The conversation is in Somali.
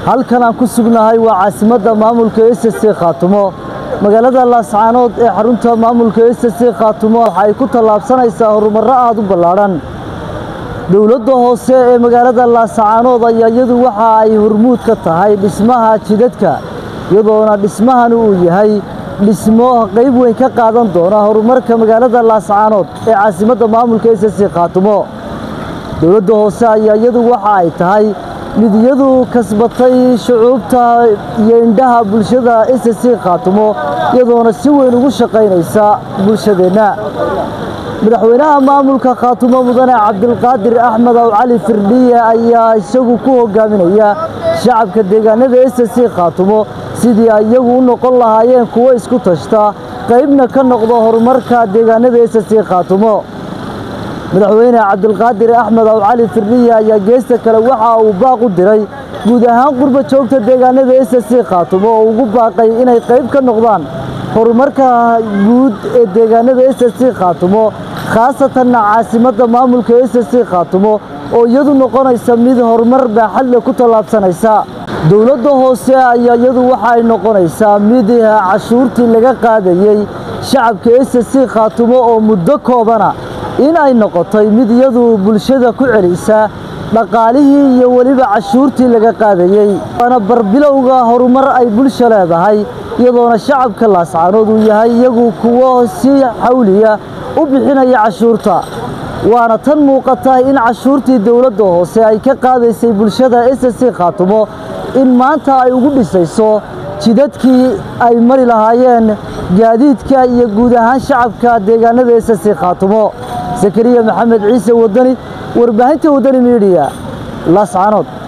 halkan aan ku sugnahay waa caasimadda maamulka s c khaatumo magaalada laascaanood ee xarunta maamulka s c khaatumo waxa ay ku tallaabsanaysaa horumarro aad u ballaadhan dowladda hoose ee magaalada laascaanood ayaa iyadu waxa ay hormuud ka tahay dhismaha jidadka iyadoona dhismahani uu yahay dhismo qayb weyn ka qaadan doona horumarka magaalada laascaanood ee caasimadda maamulka s c khaatumo dowladda hoose ayaa iyadu waxa ay tahay mid iyadu kasbatay shucuubta iyo indhaha bulshada s c khaatumo iyadoona si weyn ugu shaqaynaysa bulshadeenna madaxweynaha maamulka khaatumo mudane cabdilqaadir axmed aw cali firdhiye ayaa isagu ku hogaaminaya shacabka deegaanada s c khaatumo sidii ay iyagu u noqon lahaayeen kuwo isku tashta qaybna ka noqdo horumarka deegaanada s c khaatumo madaxweyne cabdilqaadir axmed aw cali firdhiye ayaa geesta kale waxa uu baaq u diray guud ahaan qurba joogta deegaanada s c khaatumo oo ugu baaqay inay qayb ka noqdaan horumarka guud ee deegaanada s c khaatumo khaasatanna caasimadda maamulka s c khaatumo oo iyadu noqonaysa mid horumar baaxadle ku tallaabsanaysa dowladda hoose ayaa iyadu waxa ay noqonaysaa mid cashuurtii laga qaadayey shacabka s c khaatumo oo muddo koobana in ay noqotay mid iyadu bulshada ku celisa dhaqaalihii iyo weliba cashuurtii laga qaadayey waana barbilowga horumar ay bulsha leedahay iyadoona shacabka laascaanood uu yahay iyagu kuwo si xawliya u bixinaya cashuurta waana tan muuqata in cashuurtii dowladda hoose ay ka qaadaysay bulshada s c khaatumo in maanta ay ugu dhisayso jidadkii ay mari lahaayeen gaadiidka iyo guud ahaan shacabka deegaanada s c khaatumo zakariya maxamed ciise wadani warbaahinta wadani midiya laascaanood